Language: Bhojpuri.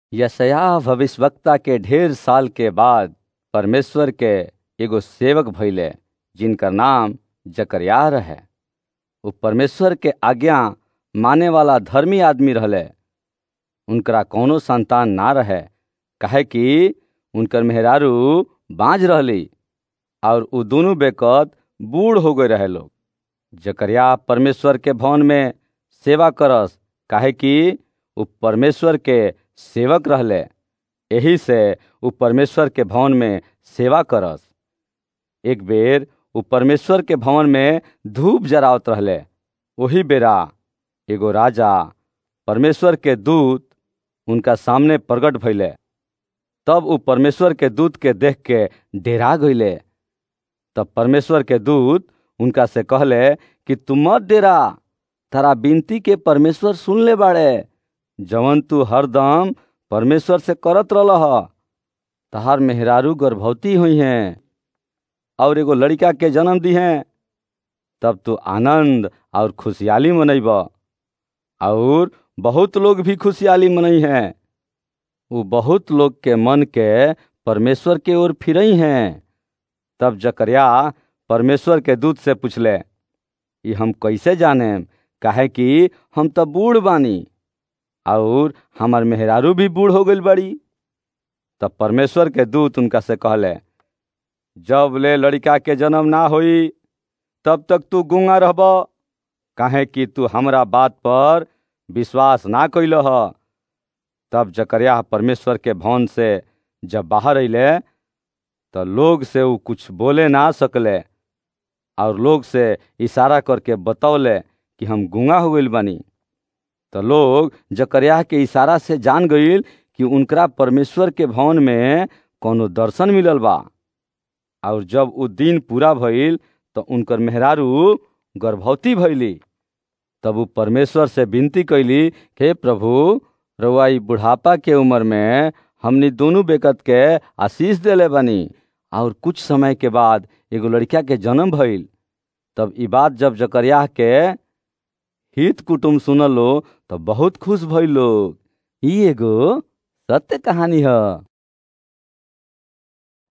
यशया भविष्यवक्ता के ढेर साल के बाद परमेश्वर के एगो सेवक भइले जिनकर नाम जकरयाह रहे उ परमेश्वर के आज्ञा माने वाला धर्मी आदमी रहले उनकरा कौनो संतान ना रहे काहे कि उनकर मेहरारू बाँझ रहली और उ दुनू बेकत बूढ़ हो गए रहे लोग जकरयाह परमेश्वर के भवन में सेवा करस काहे कि उ परमेश्वर के सेवक रहले एही से उ परमेश्वर के भवन में सेवा करस एक बेर उ परमेश्वर के भवन में धूप जरावत रहले ओही बेरा एगो राजा परमेश्वर के दूत उनका सामने प्रकट भइले तब उ परमेश्वर के दूत के देख के डेरा गईले तब परमेश्वर के दूत उनका से कहले कि तू मत डेरा तारा बिनती के परमेश्वर सुन ले बाड़े जवन तू हरदम परमेश्वर से करत रहल तहार मेहरारू गर्भवती हुई हैं और एगो लड़का के जन्म दी हैं तब तू आनंद और खुशहाली मनैब और बहुत लोग भी खुशहाली मनई हैं वो बहुत लोग के मन के परमेश्वर के ओर फिरई हैं तब जकरिया परमेश्वर के दूत से पूछले ये हम कैसे जाने काहे कि हम तो बूढ़ बानी और हमार मेहरारू भी बूढ़ हो गई बड़ी तब परमेश्वर के दूत उनका से कहले जब ले लड़का के जन्म ना होई तब तक तू गूंगा रहब काहे कि तू हमरा बात पर विश्वास ना कैल ह तब जकरिया परमेश्वर के भवन से जब बाहर अइले तो लोग से ऊ कुछ बोले ना सकले और लोग से इशारा करके बतौले कि हम गूंगा हो गइल बानी तो लोग जकरिया के इशारा से जान गईल कि उनकरा परमेश्वर के भवन में कोनो दर्शन मिलल बा और जब उ दिन पूरा भइल तो उनकर मेहरारू गर्भवती भइली तब उ परमेश्वर से विनती कैली हे प्रभु रउआ ई बुढ़ापा के उम्र में हमनी दोनों बेकत के आशीष देले बानी और कुछ समय के बाद एगो लड़का के जन्म भइल तब ई बात जब जकरिया के हित कुटुम सुनलो तो बहुत खुश भइल लोग ई एगो सत्य कहानी है